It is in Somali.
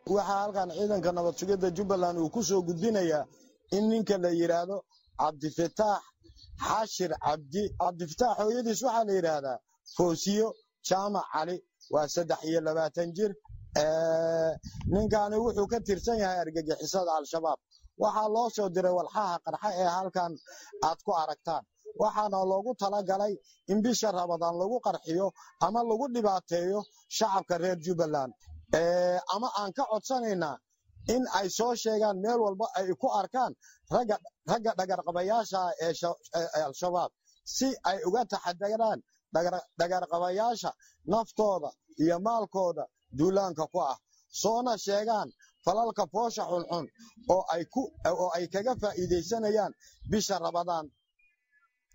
waxaa halkan ciidanka nabad sugidda jubbaland uu ku soo gudbinayaa in ninka la yidhaahdo cabdifataax xashir cabdi cabdifataax hooyadiis waxaa la yidhaahdaa foosiyo jaamac cali waa saddex iyo labaatan jir ninkaani wuxuu ka tirsan yahay argagixisada al-shabaab waxaa loo soo diray walxaha qarxa ee halkan aad ku aragtaan waxaana loogu talagalay in bisha rabadaan lagu qarxiyo ama lagu dhibaateeyo shacabka reer jubbaland ama aan ka codsanaynaa in ay soo sheegaan meel walba ay ku arkaan ragga dhagarqabayaasha ee al-shabaab si ay uga taxadaraan dhagarqabayaasha naftooda iyo maalkooda duulaanka ku ah soona sheegaan falalka foosha xunxun oo ay kaga faa'iidaysanayaan bisha rabadaan